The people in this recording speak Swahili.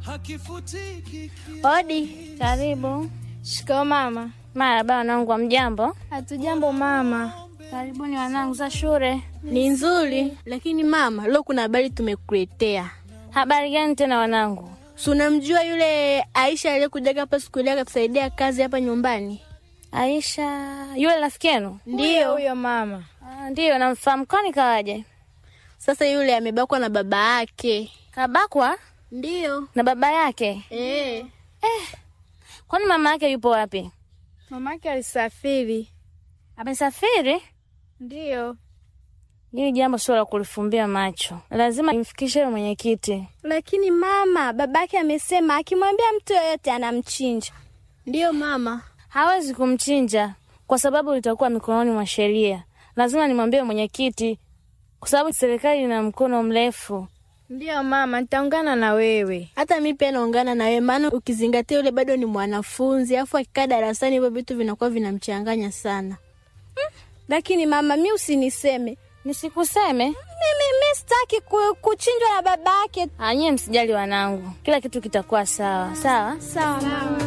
Odi, Karibu. shikao mama. Marahaba wanangu, mjambo? Hatujambo mama. Karibuni wanangu za shule. Ni nzuri, lakini mama, leo kuna habari tumekuletea. Habari gani tena wanangu? Si unamjua yule Aisha aliyekujaga hapa siku ile akatusaidia kazi hapa nyumbani? Aisha, yule rafiki yenu? Ndiyo huyo mama. Ah, Ndiyo, namfahamu. Kwani kawaje? Sasa yule amebakwa na baba yake. Kabakwa Ndiyo. na baba yake? Eh. Kwani mama yake yupo wapi? Mamake alisafiri. Amesafiri? Ndiyo. Hili jambo sio la kulifumbia macho, lazima imfikishe yule mwenyekiti. Lakini mama, babake amesema akimwambia mtu yoyote anamchinja. Ndiyo mama. Hawezi kumchinja kwa sababu litakuwa mikononi mwa sheria. Lazima nimwambie mwenyekiti, kwa sababu serikali ina mkono mrefu. Ndiyo mama, nitaungana na wewe. Hata mi pia naungana na wewe, maana ukizingatia yule bado ni mwanafunzi, afu akikaa darasani hivyo vitu vinakuwa vinamchanganya sana. Lakini mama, mi usiniseme. Nisikuseme Mimi mi sitaki ku, kuchinjwa na babake. anyie, msijali wanangu, kila kitu kitakuwa sawa sawa. Sawa mama.